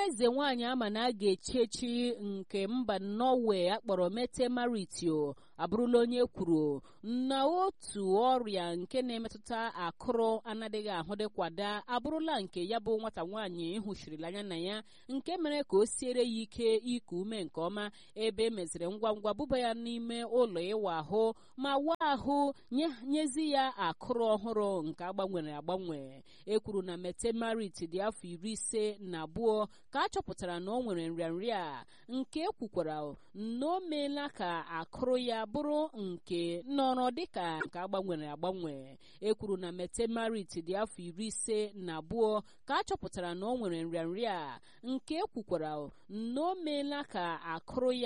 nwa eze nwaanyị ama na a ga-echi echi nke mba norway akpọrọ mete maritio abụrụla onye kwuru na otu ọrịa nke na-emetụta akụrụ anadịghị ahụ dịkwada abụrụla nke ya bụ nwata nwaanyị hụchirila anya na ya nke mere ka o siere ya ike iku ume nke ọma ebe emeziri ngwa ngwa buba ya n'ime ụlọ ịwa ahụ ma waa ahụ nyezi ya akụrụ ọhụrụ nke agbanwere agbanwe e kwuru na mete marit dị afọ iri ise na abụọ ka a chọpụtara na o nwere nrịanrịa nke ekwukwara na o meela ka akụrụ ya bụrụ nke nọrọ dịka nke agbanwere agbanwe e kwuru na mete marit dị afọ iri ise na abụọ ka a chọpụtara na o nwere nrịanrịa nke ekwukwara na o meela ka akụrụ ya